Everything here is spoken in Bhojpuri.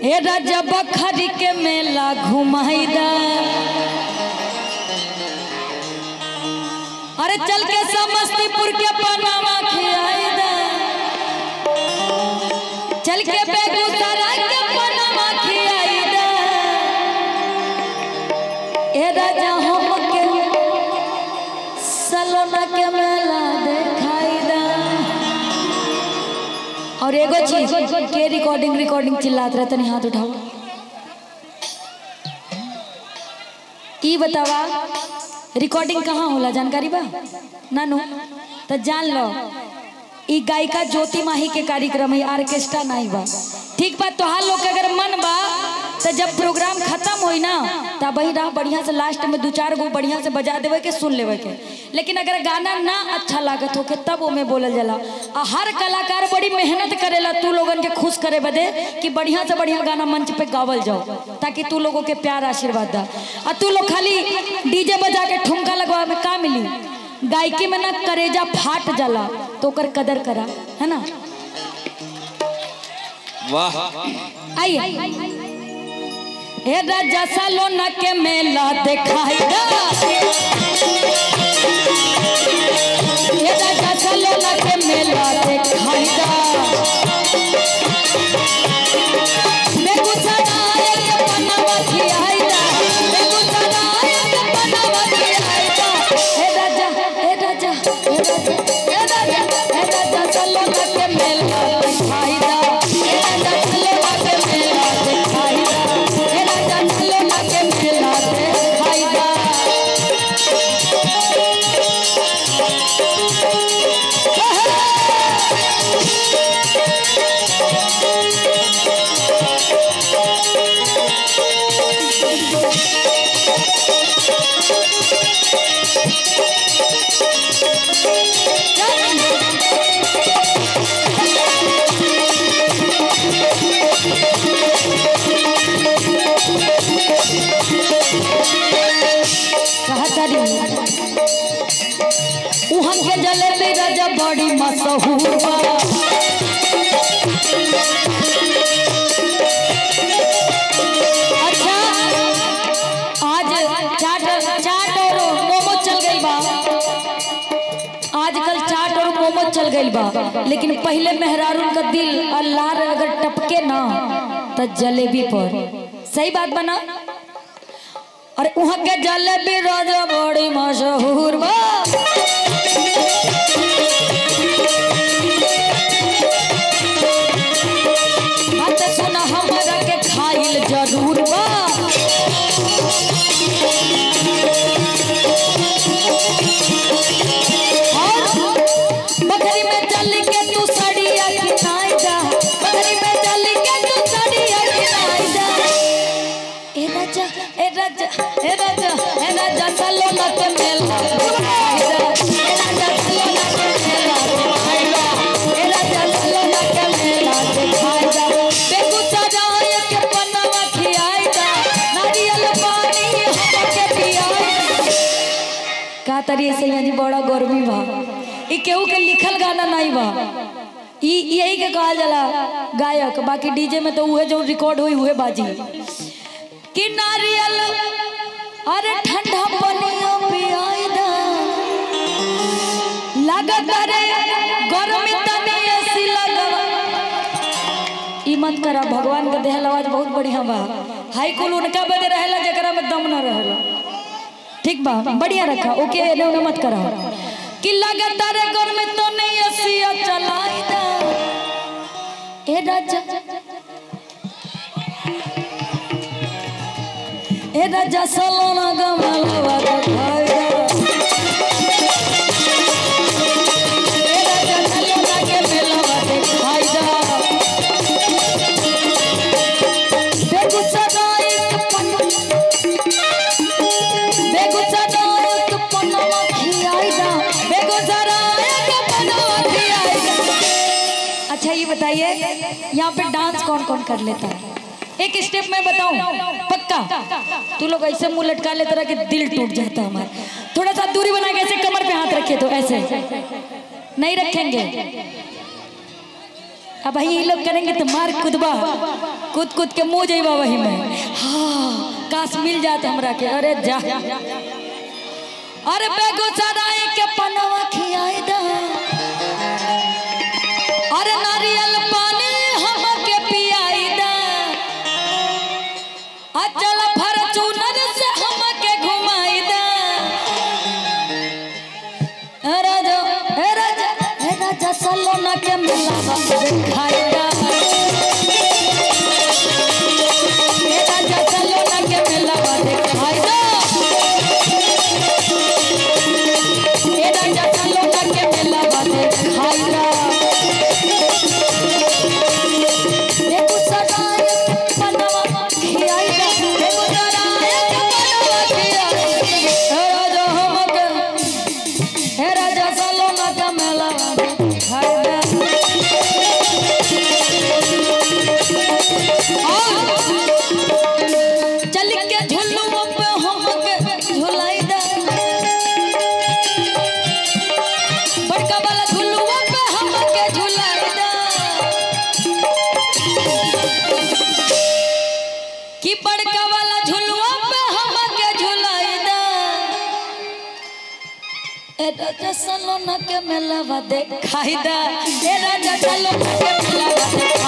हे राजा बखरी के मेला घुमाईदा अरे चल के समस्तीपुर के पनामा खियाईदा चल के बेगूसराय के पनामा खियाईदा हे राजा हम के सलोना के मेला देखाईदा और एगो चीज के रिकॉर्डिंग रिकॉर्डिंग चिल्लात रहे तनी हाथ उठाओ ई बतावा रिकॉर्डिंग कहाँ होला जानकारी बा नानू तो जान लो ई गायिका ज्योति माही के कार्यक्रम है ऑर्केस्ट्रा नहीं बा ठीक बा तोहार लोग के अगर मन बा तो जब प्रोग्राम खत्म होई ना तब वही रहा बढ़िया से लास्ट में दो चार गो बढ़िया से बजा देवे के सुन लेवे के लेकिन अगर गाना ना अच्छा लागत हो के तब ओमे बोलल जाला आ हर कलाकार बड़ी मेहनत करेला तू लोगन के खुश करे बदे कि बढ़िया से बढ़िया गाना मंच पे गावल जाओ ताकि तू लोगों के प्यार आशीर्वाद दा आ तू लोग खाली डीजे बजा के ठुमका लगवा में का मिली गायकी में ना करेजा फाट जाला तो ओकर कदर करा है ना वाह आइए हे राजा सालोना के मेला दिखाएगा हे राजा सालोना के मेला दिखाएगा बेगूसराय के पनावा खियाएगा बेगूसराय के पनावा खियाएगा हे राजा हे राजा हे राजा हे राजा हे राजा सालोना के मेला दिखाएगा हे राजा सालोना के मेला दिखाएगा हे राजा सालोना के मेला दिखाएगा कहतरी उहाँ के जलेबी राजा बड़ी मशहूर बा अच्छा आज चाट चाट और मोमो चल गई बा आजकल चाट और मोमो चल गई बा लेकिन पहले मेहरारून का दिल अल्लाह रे अगर टपके ना तो जलेबी पर सही बात बना और वहाँ के जलेबी राजा बड़ी मशहूर बा बात सुना हमरा के खाइल जरूर बा और बकरी में चल के तू सड़िया खिनाई जा बकरी में चल के तू सड़िया खिनाई जा ए राजा ए राजा ए राजा ए राजा सलोना के मेला दिखाएगा ए राजा सलोना के मेला दिखाएगा ए राजा सलोना के मेला दिखाएगा बेगूसराय के पनवा खियाएगा नारियल पानी हमके पियाएगा का तरी से यानी बड़ा गर्मी बा ई केहू के लिखल गाना नहीं बा ई यही के कहल जाला गायक बाकी डीजे में तो उहे जो रिकॉर्ड हुई उहे बाजी कि नारियल अरे ठंडा पनिया पियाई दा लागत रे गरमी तनी एसी लगवा ई मत करा भगवान के देहल आवाज बहुत बढ़िया बा हाई कुल उनका बदे रहेला जकरा में दम न रहेला ठीक बा बढ़िया रखा ओके एने ओने मत करा कि लागत रे गरमी तो नहीं एसी चलाई दा ए राजा ए राजा सलोना गमलवा दिखाएगा ए राजा सलोना के मेलवा दिखाएगा बेगूसराय के पन्ना बेगूसराय के पन्ना खियाएगा बेगूसराय के पन्ना खियाएगा अच्छा ये बताइए यहाँ पे डांस कौन कौन कर लेता है एक स्टेप मैं बताऊं पक्का तू लोग ऐसे मुंह लटका ले तरह कि दिल टूट जाता है हमारा थोड़ा सा दूरी बना के ऐसे कमर पे हाथ रखे तो ऐसे नहीं रखेंगे अब भाई ये लोग करेंगे तो मार कूदबा कूद कूद के मुँह जेबा वही में हाँ काश मिल जाते हमरा के अरे जा अरे बेगूसराय के पनवा खियाई दा अरे नारियल पानी हमके पियाई दा अचल फॉर्च्यूनर से हमके घुमाई दा ए राजा ए राजा ए राजा सलोना के मिलावा खाई दा ए राजा सलोना के मिलावा खाई दा ए राजा सलोना के मिलावा खाई दा बेगूसराय के पनवा खियाई दा बेगूसराय के पनवा खियाई दा ए राजा हमके हे राजा सलोना का मेला खाई दा चल के झुल्लू पे हमके झुलाई दा बड़का वाला झुल्लू पे हमके झुलाई दा कि बड़का वाला झुलुआ पे हमके झुलाई दा ए राजा सलोना के मेलावा देखाई दा ए राजा सलोना के मेलावा